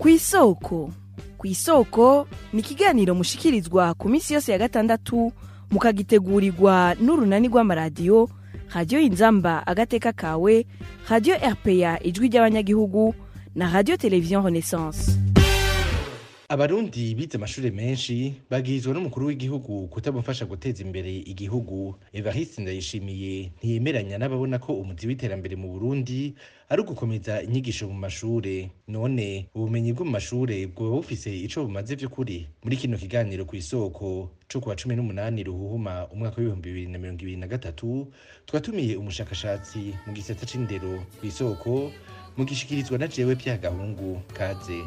kw'isoko kw'isoko ni ikiganiro mushikirizwa ku minsi yose ya gatandatu mukagitegurirwa n'urunani rw'amaradiyo radiyo inzamba agateka kawe radiyo rpa ijwi ry'abanyagihugu na radiyo televiziyo renaissance abarundi bize amashure menshi bagirizwa n'umukuru w'igihugu kutamufasha guteza imbere igihugu evariste ndayishimiye ntiyemeranya n'ababona ko umuzi w'iterambere mu burundi ari ugukomeza inyigisho mu mashure none ubumenyi bwo mu mashure bwoba bufise ico bumaze vy'ukuri muri kino kiganiro kw'isoko co kuwa cumi n'umunani ruhuhuma umwaka w'ibihumbi bibiri na mirongo ibiri na gatatu twatumiye umushakashatsi mu gisata c'indero kw'isoko mugishikirizwa na jewe pya gahungu kaze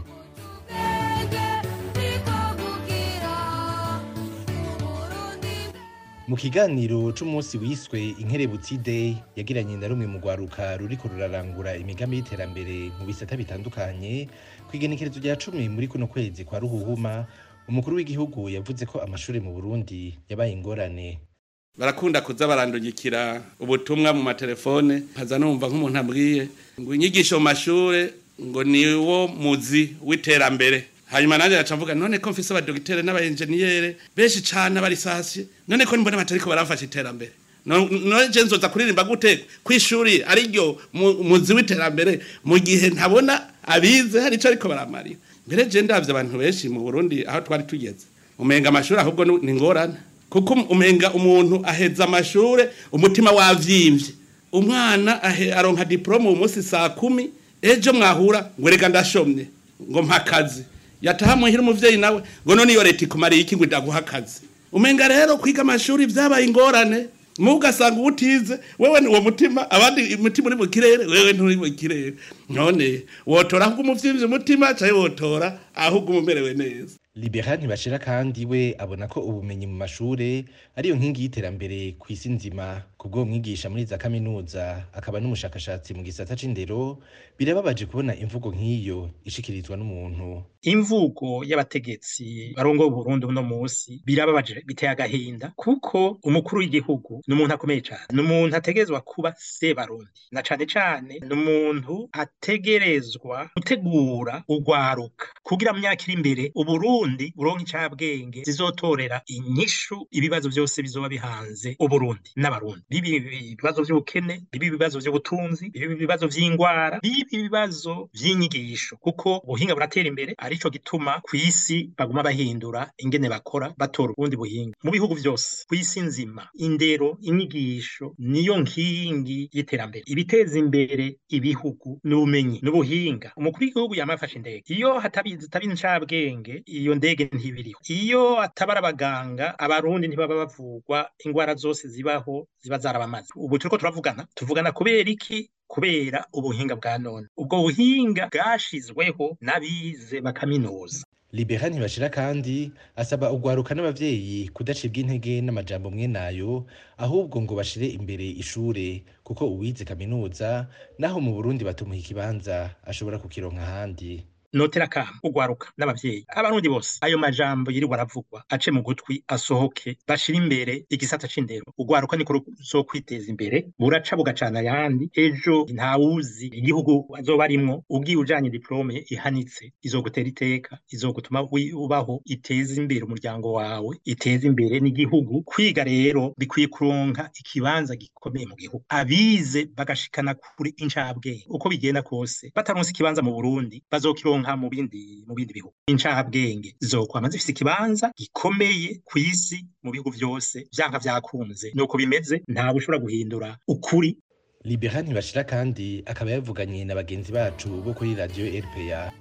mu kiganiro c'umunsi wiswe inkerebutsi day yagiranye na rumwe mu rwaruka ruriko rurarangura imigambi y'iterambere mu bisata bitandukanye kw'igenekerezo rya cumi muri kuno kwezi kwa ruhuhuma umukuru w'igihugu yavuze ko amashure mu burundi yabaye ingorane barakunda kuza barandungikira ubutumwa mu matelefone nkaza numva nk'umuntu ambwiye ngo inyigisho mu mashure ngo niwo muzi w'iterambere hanyuma nanjye gaca mvuga none ko mfise abadogitere n'abaenjeniyere benshi cane abarisasiye none ko mbona batariko barafasha iterambere No- none je nzoza kuririmba gute kw'ishuri ariryo mu- muzi w'iterambere mu gihe ntabona abize hari ico ariko baramarira mbere je ndavye abantu benshi mu burundi aho twari tugeze umenga amashuri ahubwo nu- ni ngorane kuko umenga umuntu aheza amashure umutima wavyimvye umwana ahe- aronka diplome uyu munsi saa kumi ejo mwahura ngo reka ndashomye ngo mpa akazi yataha muhira umuvyeyi nawe ngo none iyo leta ikumariye iki ngo idaguha akazi umenga rero kwiga amashuri vyabaye ingorane mu ugasanga ubutize wewe ni uwo mutima abandi umutima uri mu kirere wewe nturi mu kirere none wotora ahubwo umuvyimbye umutima canke wotora ahubwo umumerewe neza libera ntibashira kandi we abona ko ubumenyi mu mashure ariyo nkingi y'iterambere ku isi nzima kubwo mwigisha muri za kaminuza akaba n'umushakashatsi mu gisata c'indero birababaje kubona imvugo nk'iyo ishikirizwa n'umuntu imvugo y'abategetsi barongoye uburundi uno musi birababaje biteye agahinda kuko umukuru w'igihugu ni umuntu akomeye cane ni umuntu ategerezwa kuba sebarundi na cane cane ni umuntu ategerezwa gutegura urwaruka kugira mu myaka iri imbere uburundi buronke incabwenge zizotorera inyishu ibibazo vyose bizoba bihanze uburundi n'abarundi bibi ibibazo vy'ubukene bibi ibibazo vy'ubutunzi bibi ibibazo vy'ingwara bibi ibibazo vy'inyigisho kuko ubuhinga buratera imbere arico gituma kw'isi baguma bahindura ingene bakora batora ubundi buhinga mu bihugu vyose kw'isi nzima indero inyigisho niyo nkingi y'iterambere ibiteza imbere ibihugu n'ubumenyi n'ubuhinga umukuru w'igihugu yamafashe indege iyo hatabizi hataba incabwenge iyo ndege ntibiriho iyo atabara abaganga abarundi ntibaba bavugwa ingwara zose zibaho ziba zarabamaze ubu turiko turavugana tuvugana kubera iki kubera ubuhinga bwa none ubwo buhinga bwashizweho n'abize bakaminuza libera ntibashira kandi asaba urwaruka n'abavyeyi kudacibwa intege n'amajambo mwe nayo ahubwo ngo bashire imbere ishure kuko uwize kaminuza naho mu burundi batumuha ikibanza ashobora kukironka ahandi notera kama urwaruka n'abavyeyi abarundi bose ayo majambo yirirwa aravugwa ace mu gutwi asohoke bashira imbere igisata c'indero urwaruka niko ruzokwiteza imbere buraca bugacana ayandi ejo ntawuzi igihugu azoba arimwo ubwiye ujanye diplome ihanitse izogutera iteka izogutuma wi- ubaho iteza imbere umuryango wawe iteza imbere n'igihugu kwiga rero bikwiye kuronka ikibanza gikomeye mu gihugu abize bagashikana kuri incabwenge uko bigenda kose bataronse ikibanza mu Burundi bazokironka mu bindi mu bindi bihugu incabwenge zokwama zifise ikibanza gikomeye ku isi mu bihugu vyose vyanka vyakunze nuko bimeze ntawe ushobora guhindura ukuri libera ntibashira kandi akaba yavuganye na bagenzi bacu bo kuri radiyo rpa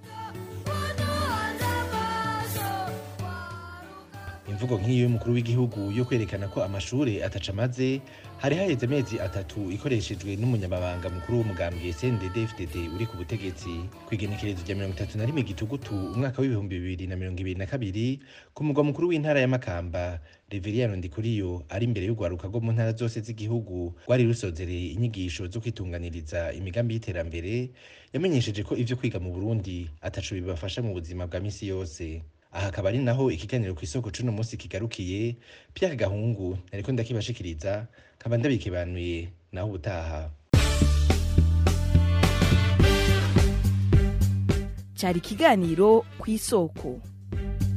imvugo nk'iyo y'umukuru w'igihugu yo kwerekana ko amashure ataca amaze hari haheze amezi atatu ikoreshejwe n'umunyamabanga mukuru w'umugambwe cndd fdd uri ku butegetsi ku igenekerezo rya mirongo itatu na rimwe gitugutu umwaka w'ibihumbi bibiri na mirongo ibiri na kabiri ku mugwa mukuru w'intara ya makamba reveriyano ndikuriyo ari imbere y'urwaruka rwo mu ntara zose z'igihugu rwari rusozereye inyigisho zo kwitunganiriza imigambi y'iterambere yamenyesheje ko ivyo kwiga mu burundi ataco bibafasha mu buzima bwa misi yose aha akaba ari naho ikiganiro ku isoko c'uno munsi kigarukiye pierre gahungu nariko ndakibashikiriza nkaba ndabikibanuye naho ubutaha cyari ikiganiro ku isoko